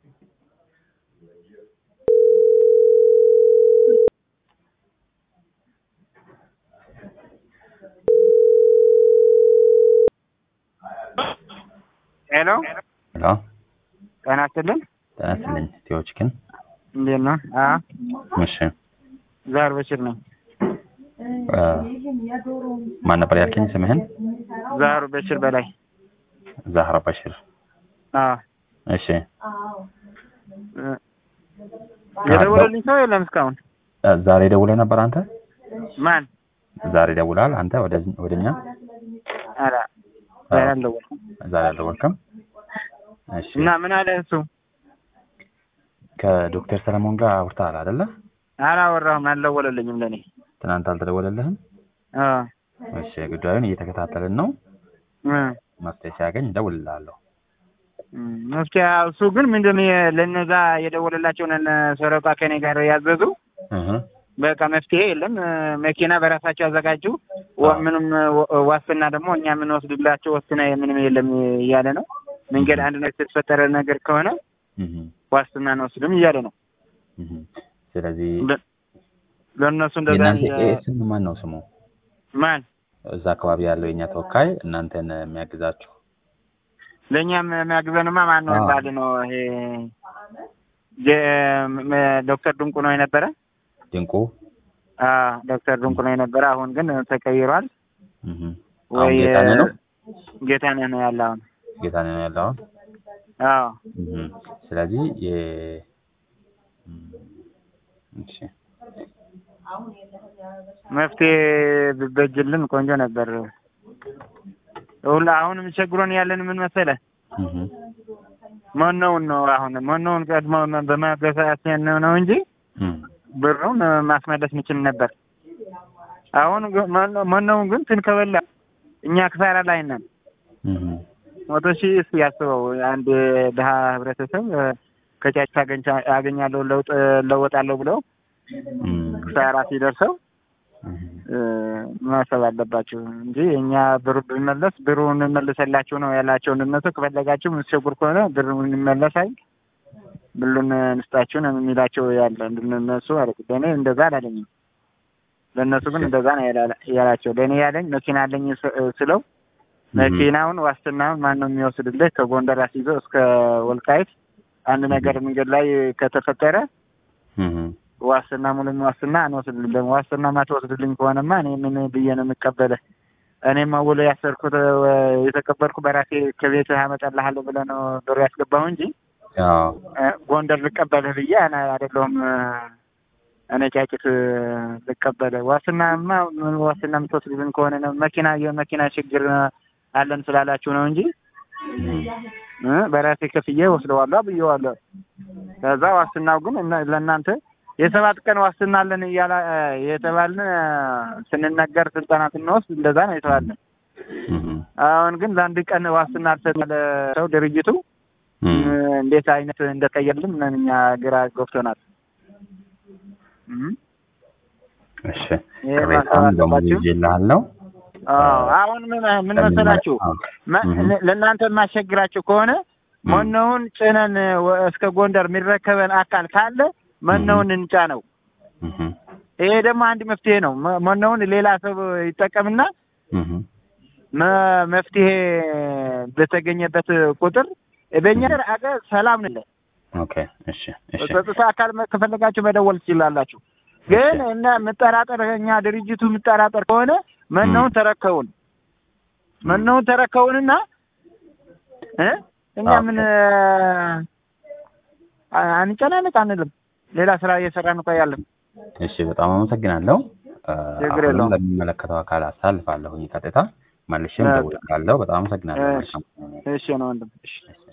ሄሎ ሄሎ ጤና ይስጥልን። ጤና ይስጥልኝ። ኢትዮች ግን እንዴት ነው? አ እሺ ዛር በሽር ነኝ። እ ማን ነበር ያልከኝ ስምህን? ዛሩ በሽር በላይ። ዛህራ በሽር። አ እሺ እ የደወለልኝ ሰው የለም እስካሁን። እ ዛሬ ደውለህ ነበር አንተ? ማን? ዛሬ ደውለሃል አንተ ወደ ወደኛ? ኧረ ዛሬ አልደወልኩም። ዛሬ አልደወልክም? እሺ እና ምን አለ እሱ? ከዶክተር ሰለሞን ጋር አውርተሃል አይደለ? አላወራሁም፣ አልደወለልኝም ለኔ። ትናንት አልተደወለልህም? አ እሺ ጉዳዩን እየተከታተልን ነው። እ መፍትሄ ሲያገኝ እደውልልሃለሁ። እም፣ መፍትሄ እሱ ግን ምንድን ነው የ- ለነዛ የደወለላቸውን እነ ሰረቃ ከኔ ጋር ያዘዙ እህ በቃ መፍትሄ የለም። እ፣ መኪና በራሳቸው ያዘጋጁ ወ- አዎ። ምንም ወ- ዋስትና ደግሞ እኛ የምንወስድላቸው ዋስትና ምንም የለም እያለ ነው። መንገድ አንድ ነገር የተፈጠረ ነገር ከሆነ እህ ዋስትና አንወስድም እያለ ነው። እህ ስለዚህ ለ- ለእነሱ እንደዛ የእናንተ የ- ይሄ ስም ማን ነው ስሙ? ማን እዛ አካባቢ ያለው የኛ ተወካይ እናንተን የሚያግዛችሁ ለእኛም የሚያግዘንማ ማን ነው አዎ። ባል ነው ይሄ ጀ- ም- ዶክተር ድንቁ ነው የነበረ። ድንቁ አ ዶክተር ድንቁ ነው የነበረ። አሁን ግን ተቀይሯል። እህ አሁን ወይ ጌታነህ ነው ጌታነህ ነው ያለ አሁን። ጌታነህ ነው ያለው አሁን አዎ እህ ስለዚህ የ እም፣ እሺ መፍትሄ ቢበጅልን ቆንጆ ነበር። ሁላ አሁን የሚቸግሮን ያለን ምን መሰለ እህ መኖውን ነው። አሁን መኖውን ቀድሞ በማገሳሰን ነው እንጂ እም ብሩን ማስመለስ እንችል ነበር። አሁን ግን መኖ- መኖውን ግን ትንከበላ እኛ ክሳራ ላይ ነን። እህ መቶ ሺህ እስኪ ያስበው አንድ ድሀ ህብረተሰብ እ፣ ከጫጭ ታገኝቻ- አገኛለሁ ለውጥ ለወጣለሁ ብለው እም ክሳራ ሲደርሰው እህ እ፣ ማሰብ አለባቸው እንጂ እኛ ብሩ ብንመለስ ብሩ እንመልሰላችሁ ነው ያላቸው። እነሱ ከፈለጋችሁ የምትቸጉር ከሆነ ብሩ እንመለሳል ብሉን እንስጣችሁ ነው የሚላቸው ያለ እነሱ አለ። ለእኔ እንደዛ አላለኝም። ለእነሱ ግን እንደዛ ነው ያላ- ያላቸው። ለእኔ ያለኝ መኪና አለኝ ስ- ስለው መኪናውን ዋስትናውን ማን ነው የሚወስድልህ? ከጎንደር አስይዞ እስከ ወልቃይት አንድ ነገር መንገድ ላይ ከተፈጠረ እህ ዋስትና ሙሉ ዋስትና አንወስድልኝ። ደግሞ ዋስትና ማትወስድልኝ ከሆነማ እኔ ምን ብዬ ነው የምቀበልህ? እኔም ውሎ ያሰርኩት እ፣ የተቀበልኩ በራሴ ከቤት አመጣልሃለሁ ብለህ ነው ብሩ ያስገባሁ እንጂ አዎ እ፣ ጎንደር ልቀበልህ ብዬ እኔ አይደለሁም እ፣ እኔ ጫጭት እ፣ ልቀበልህ። ዋስትናማ ምን ዋስትና የምትወስድልኝ ከሆነ ነው መኪና የመኪና ችግር እ፣ አለን ስላላችሁ ነው እንጂ እህ እ፣ በራሴ ከፍዬ ወስደዋለሁ ብዬዋለሁ። ከዛ ዋስትናው ግን እነ- ለእናንተ የሰባት ቀን ዋስትና አለን እያላ የተባልን እ፣ ስንነገር ስልጠና ስንወስድ እንደዛ ነው የተባልን። እህ አሁን ግን ለአንድ ቀን ዋስትና አልሰጠለ ሰው ድርጅቱ እ፣ እህ እንዴት አይነት እንደቀየርልን እኛ ግራ ገብቶናል። እ፣ እሺ ይሄ ቅሬታውን ማሰብ በሙሉ አለባችሁ። ይዤልሃለሁ። አዎ አሁን ምን ምን መሰላችሁ መ- እህ ለእናንተ የማስቸግራችሁ ከሆነ እህ መኖውን ጭነን ወ- እስከ ጎንደር የሚረከበን አካል ካለ መኖውን እንጫነው። እህ ይሄ ደግሞ አንድ መፍትሄ ነው። መ- መኖውን ሌላ ሰው ይጠቀምና እህ መ- መፍትሄ በተገኘበት ቁጥር በእኛ አገር ሰላም ነው። ኦኬ እሺ እሺ ጸጥታ አካል መ- ከፈለጋችሁ መደወል ትችላላችሁ። ግን እና የምጠራጠር እኛ ድርጅቱ የምጠራጠር ከሆነ መኖውን ተረከቡን መኖውን ተረከቡንና እ እኛ ኦኬ። ምን አ- አንጨናነቅ አንልም። ሌላ ስራ እየሰራን እንቆያለን። እሺ በጣም አመሰግናለሁ። እ፣ ችግር አሁንም የለውም። ለሚመለከተው አካል አሳልፋለሁኝ ቀጥታ መልሼም ኦኬ። እደውልልሃለሁ። በጣም አመሰግናለሁ። እሺ። መልካም እሺ ነው ወንድም። እሺ